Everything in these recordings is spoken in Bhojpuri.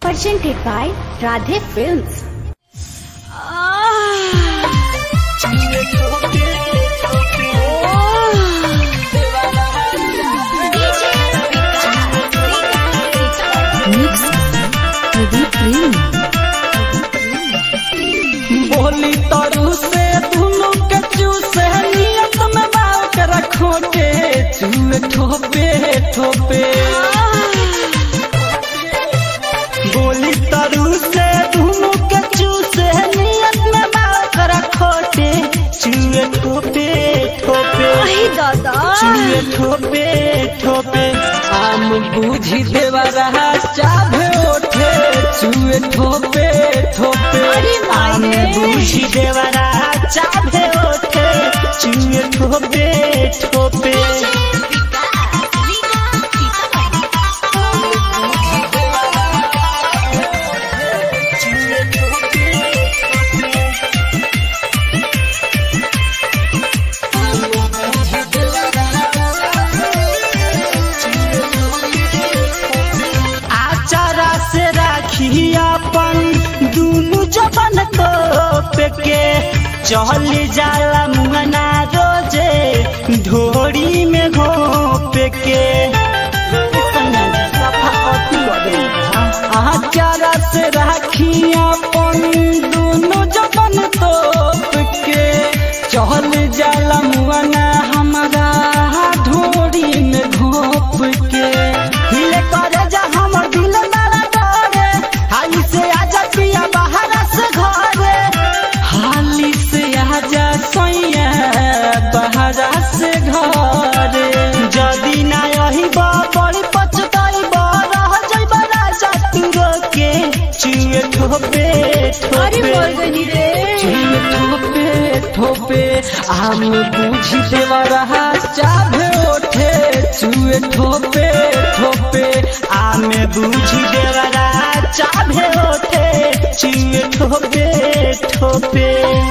Presented by Radhe Films. Mix Pradeep Premi. बोली तरु से दुनु के चूसे नियत में बाल के रखो के चूहे ठोपे ठोपे बोली तरु से दुनु के चूसे नियत में बाल के रखो के चूहे ठोपे ठोपे चूहे ठोपे ठोपे आम बूझी देवा रहा चाभे ओठे चूहे ठोपे ठोपे आम बूझी देवा रहा चाभे ओठे चूहे ठोपे ठोपे आचारा से राखी अपन दुनु जबन को पेके चल जाला मुंगना रोजे ढोरी में घोप के आचारा से राखी अपन दुनु जबन तोप के चल जाला मुंगना हमारा ढोरी में घोप के हिले करे जा हमर दिल मारा डरे हाली से आजा पिया बाहर से घरे हाली से आजा सैया बाहर से घरे जदी ना यही बड़ी पछताई रह जइबा राजा तू रोके चुए ठोपे ठोपे चुए ठोपे ठोपे आम बूझी देवा रहा चाभे ओठे चुए ठोपे ठोपे आम बूझी देवा रहा चाभे ओठे चुए ठोपे ठोपे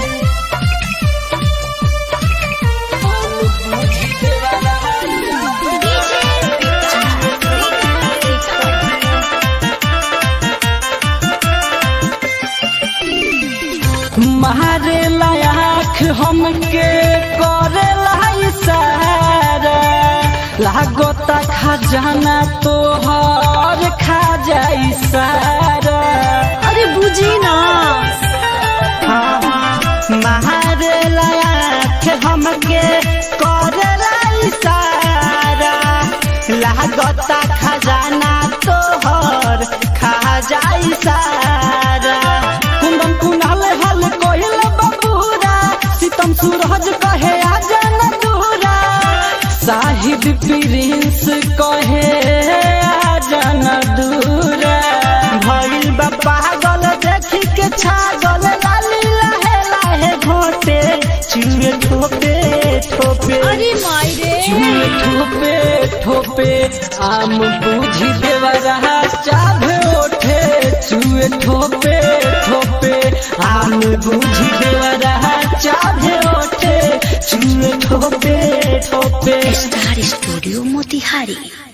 मारे लाख हमके करे लाई सारा लागोता खजाना तो हर खा जाई सारा अरे बुझी ना मारे लाख हमके करे लाई सारा लागोता खजाना तो हर खा जाई सारा कुंदन कुनाल हल कोहिल बबूरा सितम सूरज कहे आजन दूरा साहिब प्रिंस कहे आजन दूरा भइल बा पागल देखी के छागल लाली लाहे लाहे घोटे चुए ठोपे ठोपे चुए ठोपे ठोपे आम बूझी देवा रहा चाभे ओठे चुए ठोपे ठोपे आम बूझी देवा रहा चाभे ओठे चुए ठोपे ठोपे Star Studio Motihari.